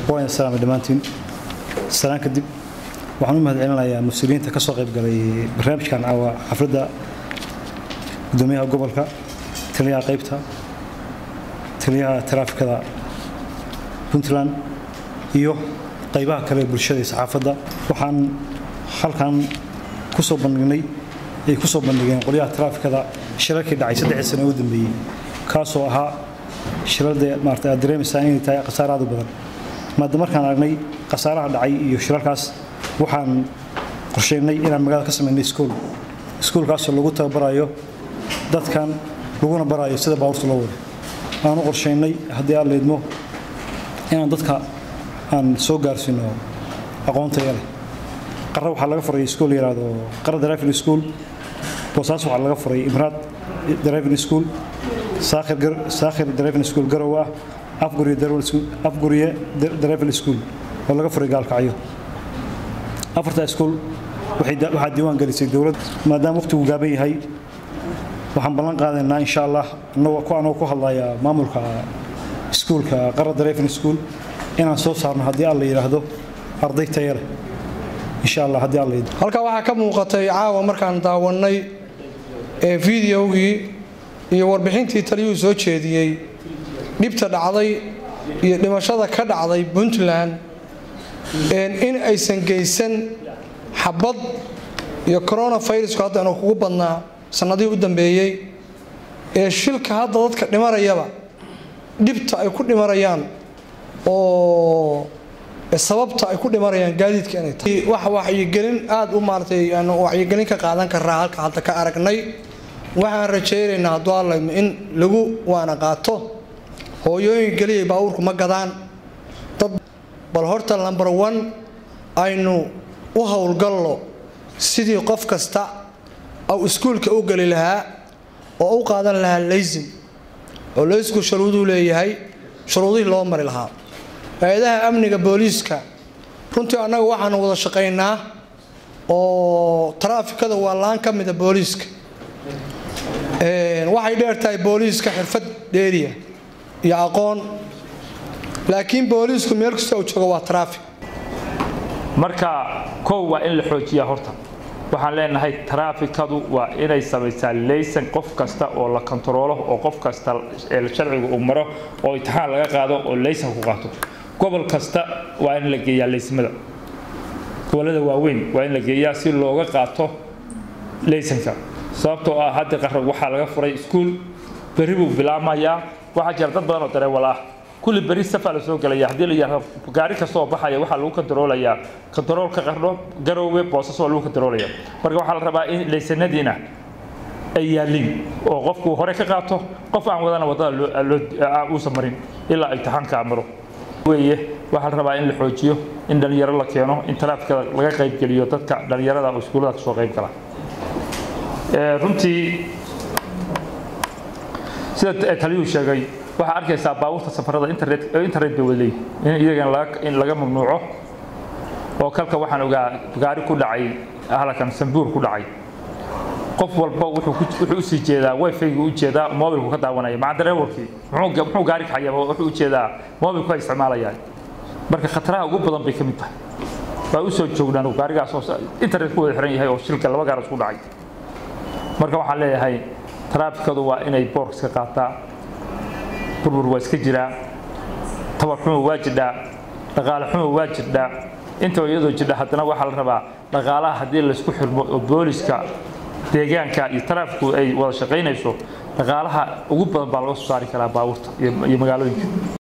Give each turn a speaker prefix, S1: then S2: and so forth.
S1: waan salaamay dhammaantiin salaan kadib waxaan u mahad celinayaa mas-uuliyiinta ka soo qayb galay barnaamijkan caawa xafladda gudoomiyaha gobolka taliyaha qaybta taliyaha taraafikada puntland iyo qaybaha kale ee bulshada iyo saxaafadda waxaan halkan ku soo bandhignay ay ku soo bandhigeen qolyaha taraafikada shilalkii dhacay saddexdii sano ee u dambeeyey kaasoo ahaa shilalda maarata aad dareemaysaa inay tahay khasaare aad u badan maada markaan aragnay khasaaraha dhacay iyo shilalkaas waxaan qorsheynay inaan magaalada ka samaynay iskuol iskuolkaasoo lagu tababarayo dadkan laguna barayo sida baabuurta loo wado aan u qorsheynay haddii aan leydmo inaan dadka aan soo gaarsiino aqoontaya leh qarra waxaa laga furay iskuol yidhaahdo qarra driving school boosaas waxaa laga furay imraad driving school saakhir driving school garow ah afguriye driving school oo laga furay gaalkacyo afarta iskuol waxaa diiwaan gelisay dowlad maadaama waqtigu gaaban yahay waxaan ballan qaadaynaa insha allah anagoo ku hadlaya maamulka iskuulka qara driving school inaan soo saarno haddii alla yidhaahdo arday taya leh insha allah haddii alla yidhaahdo
S2: halkaa waxaa ka muuqatay caawa markaan daawannay ee fideogii iyo warbixintii taliyuhu soo jeediyey dhibta dhacday iyo dhimashada ka dhacday puntland in aysan geysan xabad iyo coronavirusku hadda inuu kugu badnaa sannadihii u dambeeyey ee shilka hadda dadka dhimarayaba dhibta ay ku dhimarayaan oo sababta ay ku dhimarayaan gaadiidka inay tahay wax waxyigelin aada u maaratay aanu waxyigelin ka qaadan karaa halka hadda ka aragnay waxaan rajaynaynaa hadduu allaymo in lagu waana qaato hooyooyin geliyay baabuurku ma gadaan dad bal horta lambar one aynu u howlgallo sidii qof kasta au iskuulka u geli lahaa oo u qaadan lahaa laysim oo laysku shuruuduu leeyahay shuruudihii loo mari lahaa hay-adaha amniga booliiska runtii annaga waxaanu wada shaqaynaa oo taraafikada waa laan ka mida booliiska waxay dheer tahay booliiska xirfad dheeriya iyo aqoon laakiin booliisku meel kasta uu joogo waa taraafik
S3: marka kow waa in la xoojiyaa horta waxaan leenahay taraafikadu waa inay samaysaa laysan qof kasta oo la kontaroolo oo qof kasta sharciga uu maro oo imtixaan laga qaado oo laysan ku qaato gobol kasta waa in la geeyaa laysimada gobollada waaweyn waa in la geeyaa si looga qaato laysanka sababtoo ah hadda qarab waxaa laga furay iskuul berri buu bilaamayaa waxaa jira dad badan oo dareewal ah kulli beri safaa la soo gelaya haddii la yidhaahdo gaari kasta oo baxaya waxaa lagu kontaroolayaa kontaroolka qardho garowge boosas waa lagu kontaroolaya marka waxaa la rabaa in laysanadiina ay yaaliin oo qofku hore ka qaato qof aan wadana wadada uusan marin ilaa imtixaanka maro weeye waxaa la rabaa in la xoojiyo in dhalinyaro la keeno in taraafikada laga qaybgeliyo dadka dhalinyarada oo iskuullada kasoo qayb gala runtii sida taliyuu sheegay waxaa arkaysaa baabuurta safarada internet internet bay wada leeyihin in iyagana in laga mamnuuco oo kalka waxaan ogaa gaari ku dhacay halkan sambuur ku dhacay qof walba wuxuu usii jeedaa wifi-gu u jeedaa mobilku ka daawanaya maca dareewarkii muxuu gaari kaxaya wuxuu u jeedaa mobilku ay isticmaalayaan marka khataraha ugu badan bay ka mid tahay waa u soo joognaan gaarigaas oo internet ku wada xiran yahay oo shilka laba gaar isku dhacay marka waxaan leeyahay taraafikadu waa inay boorkiska qaataa burbur waa iska jiraa tabar xumo waa jirdhaa dhaqaale xumo waa jirdhaa intaba iyadoo jirdha haddana waxaa la rabaa dhaqaalaha haddii laysku xirmo oo booliska deegaanka iyo taraafiku ay wada shaqaynayso dhaqaalaha ugu badan baa laga soo saari karaa baabuurta iyo magaalooyinka